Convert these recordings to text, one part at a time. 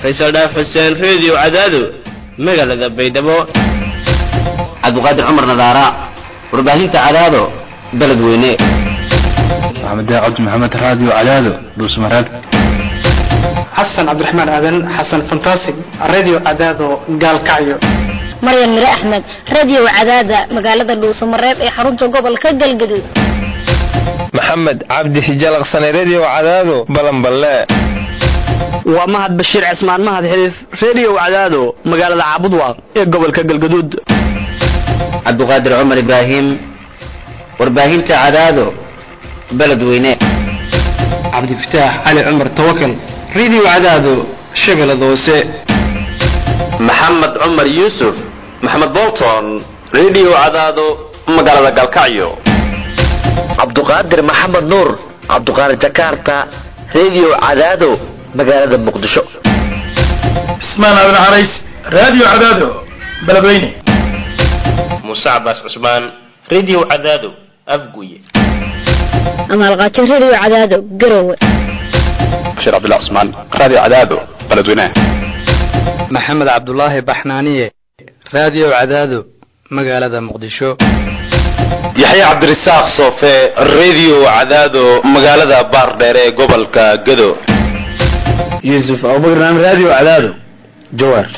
faysal dhaaf xuseen reediyo cadaado magaalada baydhabo cabdiqaadir cumar nadaara warbaahinta cadaado beled weyne maxamed cabdi maxamed raadiyo cadaado dhuusmareeb xasan cabdiraxmaan aadan xasan fantasig radio cadaado gaalkacyo maryan mire axmed radio cadaada magaalada dhuusamareeb ee xarunta gobolka galgaduud maxamed cabdi hijalaqsane redio cadaado balanballe waa mahad bashiir cismaan mahad xiriif redio cadaado magaalada caabudwaaq ee gobolka galgaduud cabdiqaadir cumar ibraahim warbaahinta cadaado beled weyne cabdifataax cali cumar tawakal radio cadaado shabeellada hoose maxamed cumar yuusuf maxamed bolton redio cadaado magaalada galkacyo cabduqaadir maxamed nuur cabduqaadir jakarta redio cadaado magaalada muqdisho cismaan aadan carays radio cadaado beledweyne muuse cabaas cusmaan redio cadaado afguye amaalqaajo radio cadaado garowe bashiir cabdullah cusmaan radio cadaado beledweyne maxamed cabdulaahi baxnaaniye radio cadaado magaalada muqdisho yaxye cabdirasaaq soofe redio cadaado magaalada baardheer ee gobolka gado yuusuf abubakar radio cadaado jawaar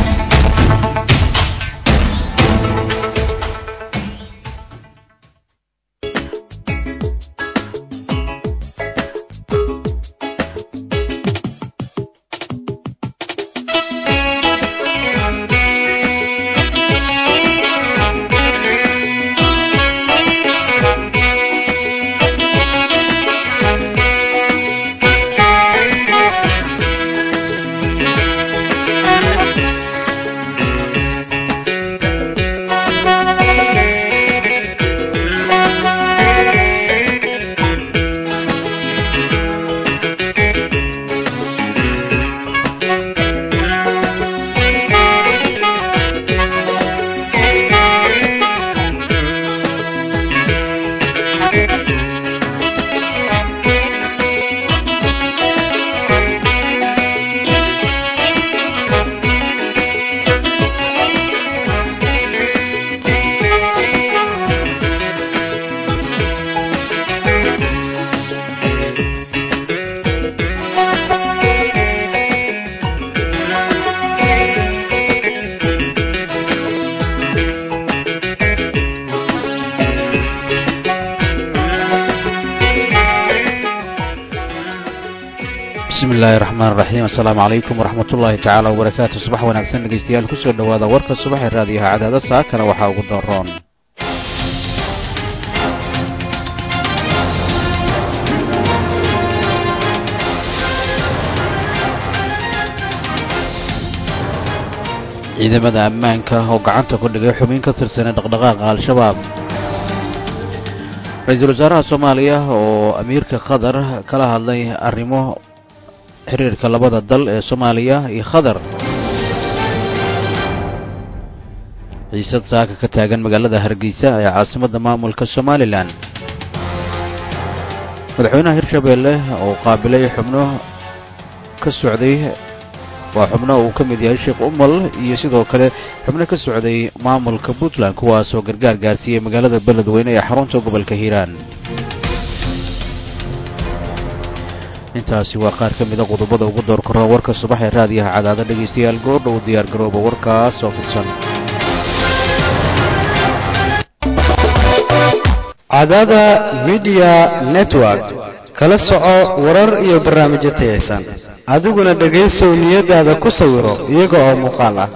bismillahi raxmaan raxiim assalaamu calaykum waraxmat ullaahi tacaala wabarakaatu subax wanaagsan dhegeystayaal kusoo dhowaada warka subax ee raadiyaha cadaada saakana waxaa ugu daroon ciidamada ammaanka oo gacanta ku dhigay xubin ka tirsanay dhaqdhaqaaqa al-shabaab ra-iisul wasaaraha soomaaliya oo amiirka qatar kala hadlay arrimo xiriirka labada dal ee soomaaliya iyo qatar xiisad saaka ka taagan magaalada hargeysa ee caasimadda maamulka somalilan madaxweynaha hirshabeelle oo qaabilay xubno ka socday waa xubno uu ka mid yahay sheekh umal iyo sidoo kale xubno ka socday maamulka puntland kuwaasoo gargaar gaarsiiyey magaalada beledweyne ee xarunta gobolka hiiraan intaasi waa qaar ka mida qodobada ugu door kora warka subax ee raadiyaha cadaada dhegaystayaal goordhow diyaar garooba warkaas oo fidsan cadaada midiya network kala soco warar iyo barnaamijyo tayaysan adiguna dhegaysow niyadaada ku sawiro iyaga oo muuqaal ah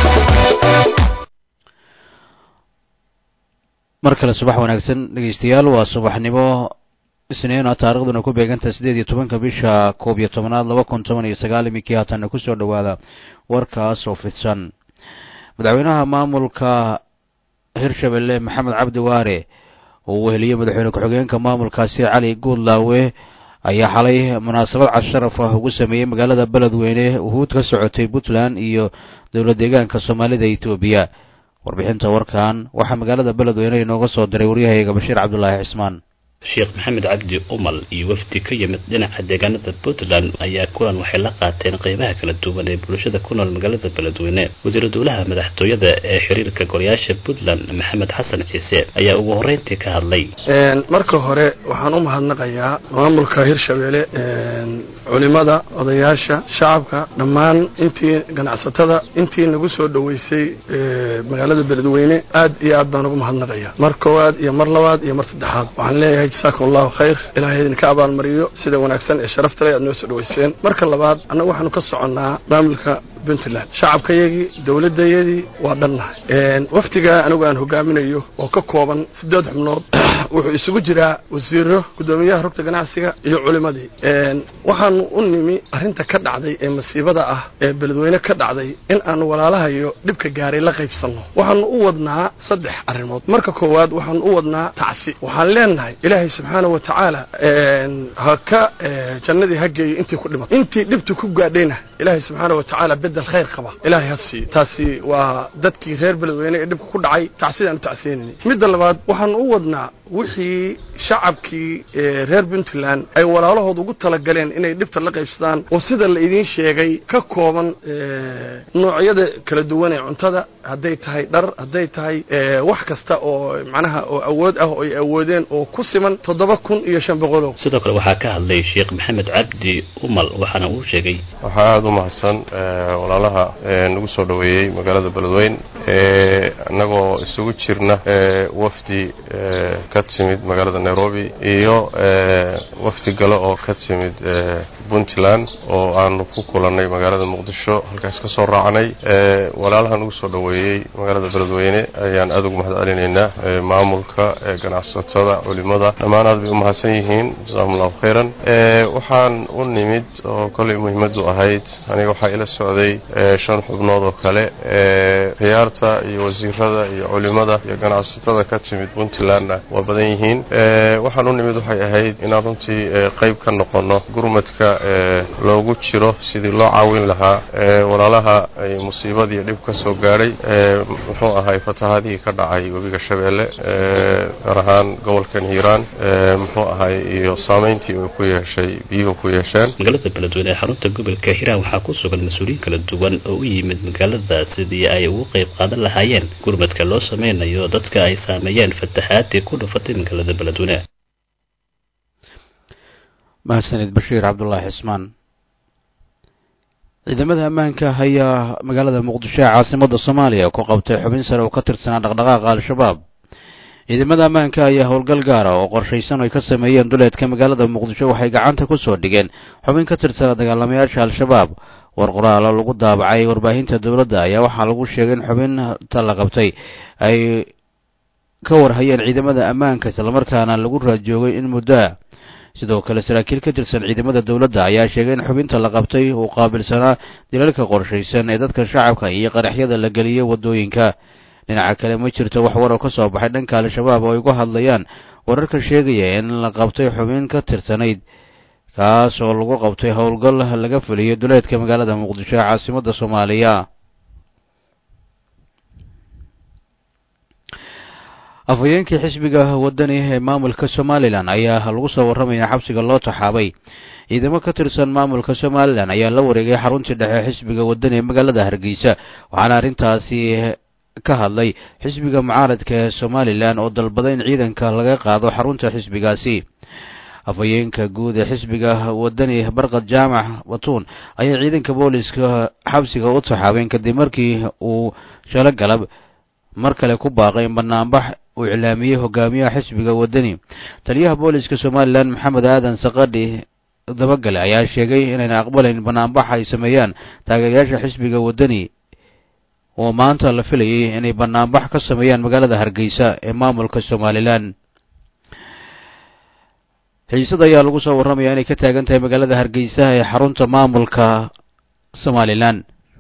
mar kale subax wanaagsan dhegaystayaal waa subaxnimo isniina taarikhduna ku beeganta siddeed iyo tobanka bisha koob iyo tobanaad laba kun toban iyo sagaal iminkii haatanna kusoo dhowaada warkaas oo fidsan madaxweynaha maamulka hirshabelle maxamed cabdi waare oo uu heliyey madaxweyne ku-xigeenka maamulkaasi cali guudlaawe ayaa xalay munaasabad casharaf ah ugu sameeyey magaalada beledweyne uhuud ka socotay puntland iyo dowlad deegaanka soomaalida etoobiya warbixinta warkan waxaa magaalada beledweyne inooga soo diray waryahayga bashiir cabdulaahi cismaan sheekh maxamed cabdi umal iyo wafdi ka yimid dhinaca deegaanada puntland ayaa kulan waxay la qaateen qeybaha kala duwan ee bulshada ku nool magaalada beledweyne wasiiru dowlaha madaxtooyada ee xiriirka golayaasha puntland maxamed xasan ciise ayaa ugu horreyntii ka hadlay marka hore waxaan u mahadnaqayaa maamulka hirshabelle culimada odayaasha shacabka dhammaan intii ganacsatada intii nagu soo dhoweysay magaalada beledweyne aad iyo aad baan ugu mahadnaqaya mar koowaad iyo mar labaad iyo mar saddexaad waxaan leeyahay jasaakum allahu khayr ilaahay idinka abaalmariyo sida wanaagsan ee sharafta leh aad noo soo dhoweyseen marka labaad annagu waxaanu ka soconnaa maamulka puntland shacabkayagii dowladayadii waa dhannahay wafdiga anigu aan hogaaminayo oo ka kooban siddeed xubnood wuxuu isugu jiraa wasiiro guddoomiyaha rugta ganacsiga iyo culimadii waxaanu u nimi arrinta ka dhacday ee masiibada ah ee beledweyne ka dhacday in aanu walaalahayo dhibka gaaray la qaybsanno waxaanu u wadnaa saddex arrimood marka koowaad waxaanu u wadnaa tacsi waxaan leenahay ilaahay subxaana wa tacaala ha ka jannadii ha geeyo intii ku dhimatay intii dhibtu ku gaadhayna ilaahay subxaana wa tacaala bedel khayr qaba ilaahay ha siiyo taasi waa dadkii reer beledweyne ee dhibka ku dhacay tacsidaan u tacsiyanayna midda labaad waxaanu u wadnaa wixii shacabkii reer puntland ay walaalahood ugu talagaleen inay dhibta la qaybsadaan oo sida la idiin sheegay ka kooban noocyada kala duwan ee cuntada hadday tahay dhar hadday tahay wax kasta oo macnaha oo awood ah oo ay awoodeen oo ku siman toddoba kun iyo shan boqolow sidoo kale waxaa ka hadlay sheekh maxamed cabdi umal waxaana uu sheegay waxaa aada u mahadsan walaalaha nagu soo dhoweeyey magaalada beledweyn annagoo isugu jirna wafdi ka timid magaalada nairobi iyo wafdi gale oo ka timid puntland oo aanu ku kulannay magaalada muqdisho halkaas ka soo raacnay walaalaha nagu soo dhoweeyey magaalada beledweyne ayaan aada ugu mahad celinaynaa maamulka ganacsatada culimada dhammaan aad bay u mahadsan yihiin jasakum allahu khayran waxaan u nimid oo kollay muhiimadu ahayd aniga waxaa ila socday shan xubnood oo kale khiyaarta iyo wasiirada iyo culimada iyo ganacsatada ka timid puntlandna waa badan yihiin waxaan u nimid waxay ahayd inaan runtii qayb ka noqono gurmadka loogu jiro sidii loo caawin lahaa walaalaha musiibadii dhib ka soo gaadhay muxuu ahay fatahaadihii ka dhacay webiga shabeelle gaar ahaan gobolkan hiiraan muxuu ahay iyo saamayntii uu ku yeeshay biyuhu ku yeesheen magaalada beledweyne ee xarunta gobolka hiiraan waxaa ku sugan mas-uuliyiin kala duwan oo u yimid magaalada sidii ay ugu qayb qaadan lahaayeen gurmadka loo sameynayo dadka ay saameeyeen fatahaadii ku dhufatay magaalada beledweyne mahadsanid bashiir cabdulaahi cismaan ciidamada ammaanka ayaa magaalada muqdisho ee caasimada soomaaliya ku qabtay xubin sare oo ka tirsanaa dhaqdhaqaaqa al-shabaab ciidamada ammaanka ayaa howlgal gaara oo qorshaysan ay ka sameeyeen duleedka magaalada muqdisho waxay gacanta ku soo dhigeen xubin ka tirsanaa dagaalamayaasha al-shabaab war qoraalo lagu daabacay warbaahinta dowladda ayaa waxaa lagu sheegay in xubinta la qabtay ay ka warhayeen ciidamada ammaanka islamarkaana lagu raadjoogay in muddoa sidoo kale saraakiil ka tirsan ciidamada dowladda ayaa sheegay in xubinta la qabtay uu qaabilsanaa dilalka qorshaysan ee dadka shacabka iyo qaraxyada la geliyey waddooyinka dhinaca kale ma jirto wax war oo ka soo baxay dhanka al-shabaab oo ay uga hadlayaan wararka sheegaya in la qabtay xubin ka tirsanayd kaas oo lagu qabtay howlgal laga fuliyo duleedka magaalada muqdisho ee caasimada soomaaliya afhayeenkii xisbiga wadani ee maamulka somalilan ayaa lagu soo warramaya xabsiga loo taxaabay ciidamo ka tirsan maamulka somalilan ayaa la wareegay xaruntii dhexe xisbiga wadani ee magaalada hargeysa waxaana arrintaasi ka hadlay xisbiga mucaaradka ee somalilan oo dalbaday in ciidanka laga qaado xarunta xisbigaasi afhayeenka guud ee xisbiga wadani barkad jaamac batuun ayaa ciidanka booliska xabsiga u taxaabeen kadib markii uu shalo galab mar kale ku baaqay in banaanbax uu iclaamiyey hogaamiyaha xisbiga wadani taliyaha booliska somalilan maxamed aadan saqadhi dabagale ayaa sheegay inayna aqbalayn banaanbax ay sameeyaan taageerayaasha xisbiga wadani oo maanta la filayay inay banaanbax ka sameeyaan magaalada hargeysa ee maamulka somalilan xiisad ayaa lagu soo warramaya inay ka taagan tahay magaalada hargeysa ee xarunta maamulka somalilan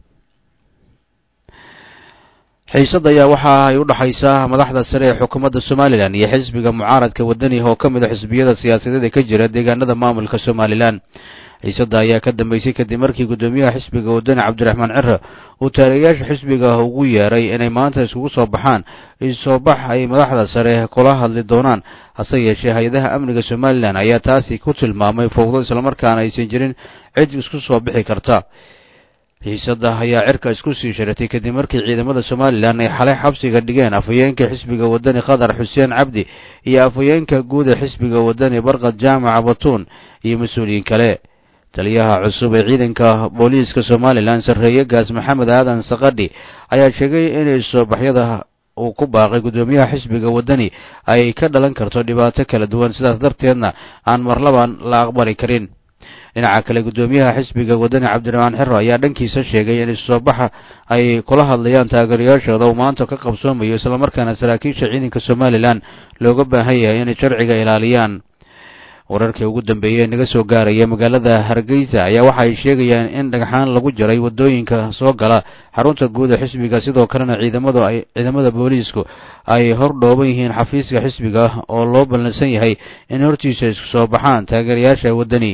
xiisad ayaa waxa ay u dhaxaysaa madaxda sare ee xukuumadda somalilan iyo xisbiga mucaaradka wadani oo ka mid a xisbiyada siyaasadeed ee ka jira deegaanada maamulka somalilan xiisada ayaa ka dambeysay kadib markii guddoomiyaha xisbiga wadani cabdiraxmaan cire uu taageerayaasha xisbiga ugu yeeray inay maanta iskugu soo baxaan isoobax ay madaxda sare kula hadli doonaan hase yeeshee hay-adaha amniga somalilan ayaa taasi ku tilmaamay fowdo islamarkaana aysan jirin cid isku soo bixi karta xiisada ayaa cirka isku sii sharatay kadib markii ciidamada somalilan ay xalay xabsiga dhigeen afhayeenka xisbiga wadani qatar xuseen cabdi iyo afhayeenka guud ee xisbiga wadani barkad jaamaca batuun iyo mas-uuliyiin kale taliyaha cusub ee ciidanka booliiska somalilan sarreeye gaas maxamed aadan sakadhi ayaa sheegay inay soobaxyada uu ku baaqay guddoomiyaha xisbiga wadani ay ka dhalan karto dhibaato kala duwan sidaas darteedna aan marlaban la aqbali karin dhinaca kale guddoomiyaha xisbiga wadani cabdiraxmaan xiro ayaa dhankiisa sheegay in isoobaxa ay kula hadlayaan taageerayaashooda uu maanta ka qabsoomayo islamarkaana saraakiisha ciidanka somalilan looga baahan yahay inay sharciga ilaaliyaan wararkii ugu dambeeyey ee naga soo gaaraya magaalada hargeysa ayaa waxa ay sheegayaan in dhagxaan lagu jaray wadooyinka soo gala xarunta guud ee xisbiga sidoo kalena ciidamadu ay ciidamada booliisku ay hor dhooban yihiin xafiiska xisbiga oo loo ballansan yahay in hortiisa isku soo baxaan taageerayaasha wadani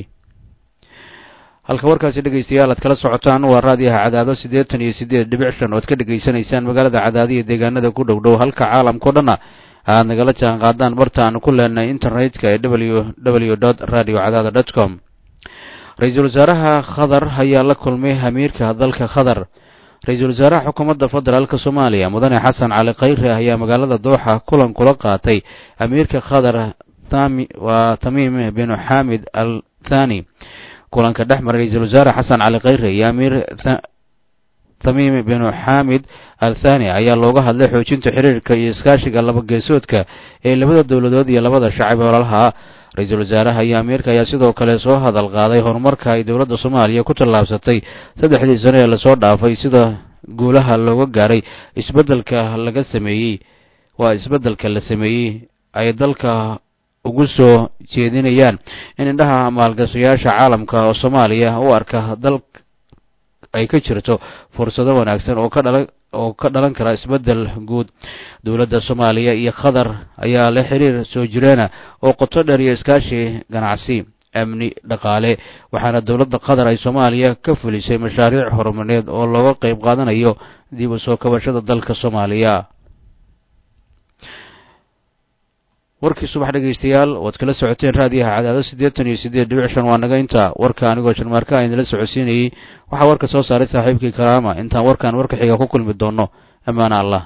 halka warkaasi dhegaystayaal aad kala socotaan waa raadiyaha cadaado siddeetan iyo siddeed dhibic shan ood ka dhegaysanaysaan magaalada cadaado iyo deegaanada ku dhow dhow halka caalamkao dhanna aad nagala jaan qaadaan barta aanu ku leenahay internetka ee w w dot radio cadaado dot com ra-iisul wasaaraha khadar ayaa la kulmay amiirka dalka khadar ra-iisul wasaaraha xukuumadda federaalk soomaaliya mudane xasan cali khayre ayaa magaalada dooxa kulan kula qaatay amiirka khadar tami waa tamiim binu xamid al thani kulanka dhex maray ra-iisul wasaare xasan cali khayre iyo amiir tamiim binu xamid al thani ayaa looga hadlay xoojinta xiriirka iyo iskaashiga labageesoodka ee labada dowladood iyo labada shacab ee ololaha ra-iisul wasaaraha iyo amiirka ayaa sidoo kale soo hadal qaaday horumarka ay dowladda soomaaliya ku tallaabsatay saddexdii sano ee lasoo dhaafay sida guulaha looga gaaray isbeddelka laga sameeyey waa isbeddelka la sameeyey ay dalka ugu soo jeedinayaan in indhaha maalgashayaasha caalamka oo soomaaliya u arka dal ay ka jirto fursado wanaagsan oo ka dhala oo ka dhalan kara isbeddel guud dowladda soomaaliya iyo qatar ayaa leh xiriir soo jireena oo qoto dheer iyo iskaashi ganacsi amni dhaqaale waxaana dowladda qatar ay soomaaliya ka fulisay mashaariic horumareed oo looga qayb qaadanayo dib u soo kabashada dalka soomaaliya warkii subax dhegaystayaal waad kala socoteen raadiyaha cadaado siddeetan iyo siddeed dhibic shan waa naga inta warka anigoo sharmaarka a idinla socodsiinayey waxaa warka soo saaray saaxiibkii karaama intaan warkan warka xiga ku kulmi doono ammaana allah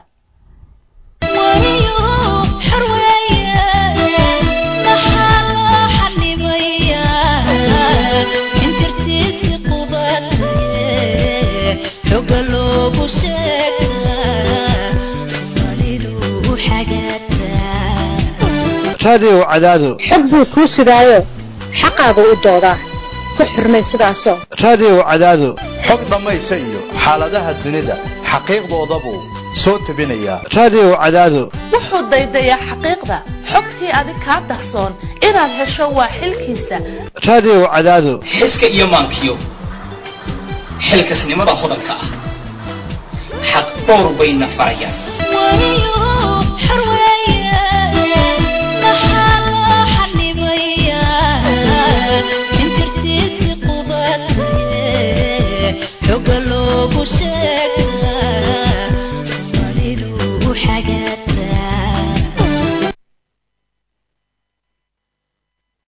raadiyow cadaado xog buu kuu sidaayo xaqaagu u doodaa ku xurmay sidaasoo raadiyow cadaado xog dhammaysa iyo xaaladaha dunida xaqiiqdoodabuu soo tebinayaa raadiyow cadaado wuxuu daydayaa xaqiiqda xogtii adig kaa dahsoon inaad hesho waa xilkiisa raadiyow cadaado xiska iyo maankiyo xilkasnimada hodanka ah xaq dhowr bayna farayaan